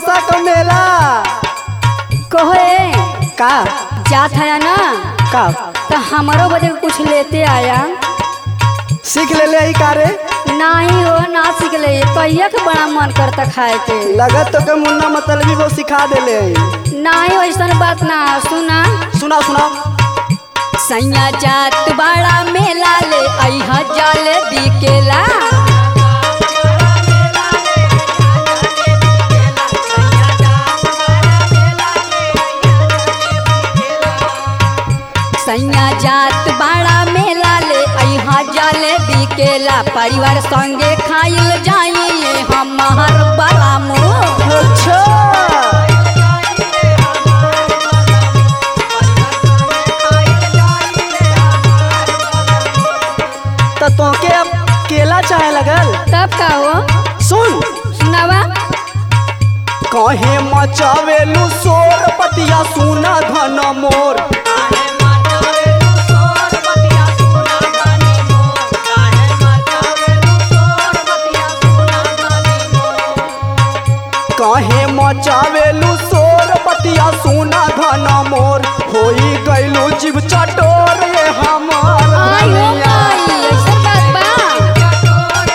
बरसा का मेला कहो ए का जात है ना का तो हमारो बदे कुछ लेते आया सीख ले ले ही कारे नहीं हो ना सीख ले कहिया के बड़ा मन करता खाए के लगत तो के मुन्ना मतलबी वो सिखा दे ले नहीं वैसन बात ना सुना सुना सुना सैया जात बड़ा मेला ले अहा जाले बिकेला सैया जात बड़ा मेला ले अहा जाले बिकेला परिवार संगे खाइल जाइए हमार बड़ा मुँह अच्छा तो तोके अब केला चाहे लगल तब का हो सुन सुनावा कहे मचावेलू शोर पतिया सुना धन मोर कहे मचावेलू शोर पतिया सुना धन मोर होई गइलू जीव चटोर ये हमार आई हो धनिया। माई ऐसा बात बा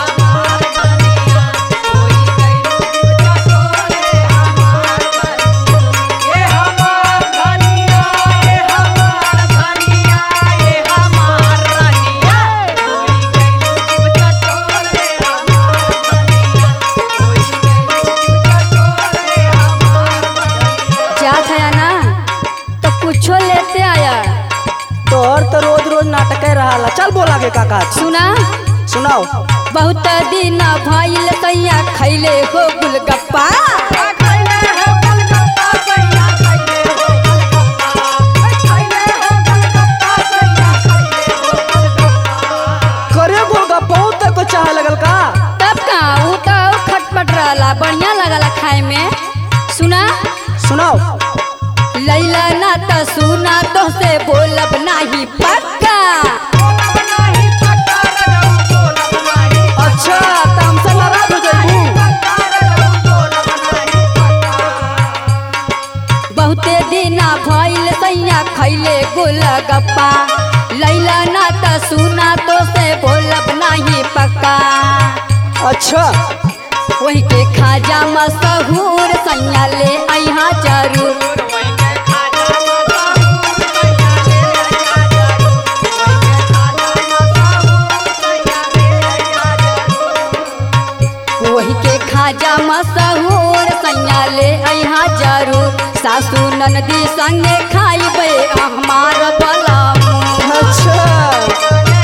जात है ना तो कुछो लेते आया तोहर तो रोज रोज नाटक रहा चल बोला के काका सुना सुनाओ बहुत दिन भइल तैया खैले हो गुलगप्पा करे गोलगप्पा तक को चाहे लगल का तब का ऊ तो और खटपट रहला बढ़िया लगला खाए में सुना सुनाओ लैला ना तो सुना तो से बोलब नाही पक्का अच्छा त हमसे नाराज हो जाइबू बहुते दिना भइल तैया खैले गुलगप्पा लैला ना तो सुना तो से बोलब नाही पक्का अच्छा वही के खाजा मशहूर सैया ले अहा जरूर वही के खाजा मशहूर सैया ले अहा जरूर सासू ननदी संगे खाइबे हमार बला अच्छा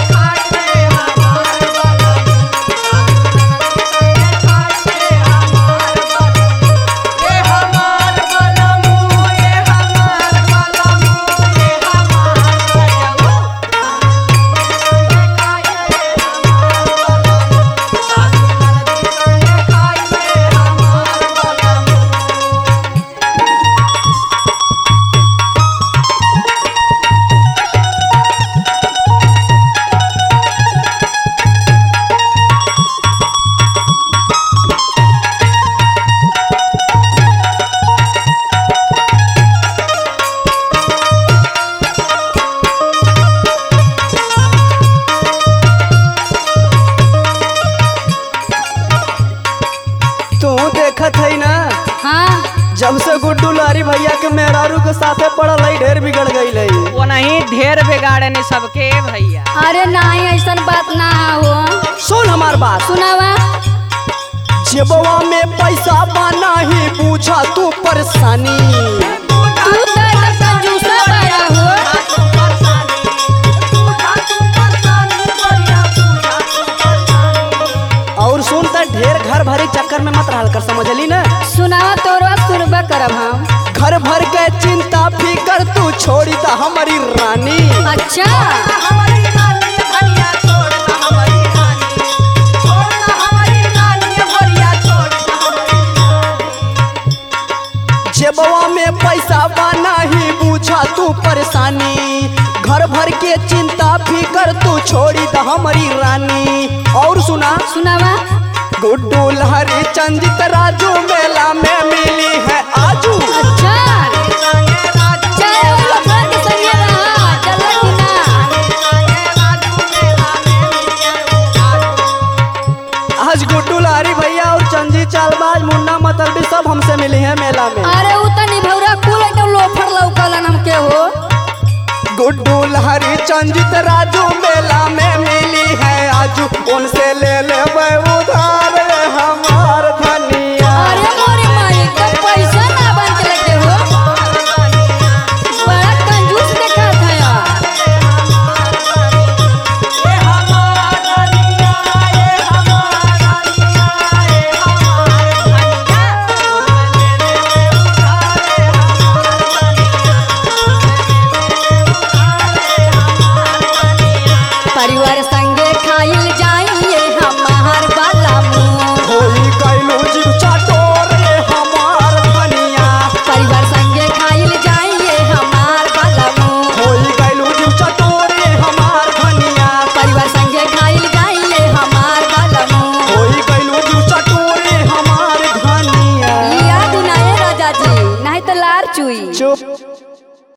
तू देखत है ना हाँ जब से गुड्डू लारी भैया के मेहरारू के साथे पड़ल है ढेर बिगड़ गई है वो नहीं ढेर बिगाड़े ने सबके भैया अरे नहीं ऐसा बात ना हो सुन हमार बात सुनावा जेबवा में पैसा बना ही पूछा तू परेशानी तू तो ऐसा जूसा बड़ा हो और सुन त ढेर घर भरे चक्कर में मत रहल कर समझली ना सुनावा तोरवा सुनबा करब हम घर भर के चिंता फिकर तू छोड़ी द हमारी रानी अच्छा जेबवा में पैसा बना ही पूछा तू परेशानी घर भर के चिंता फिकर तू छोड़ी द हमारी रानी और सुना सुनावा गुड्डू लहरी चंजित राजू मेला में मिली है आजू अच्छा चाहे वो लोग के संगे रहा चल कि ना आज गुड्डू लहरी भैया और चंजी चालबाज मुन्ना मतलबी सब हमसे मिली है मेला में अरे उ तनी भौरा कुल एकदम लोफर लौकलन हमके हो गुड्डू लहरी चंजित राजू मेला में मिली है आजू उनसे ले ले उधार ये हमार धनिया अरे मोरे माई एकदम पैसा ना बन के लगे हो बड़ा कंजूस देखा था यार परिवार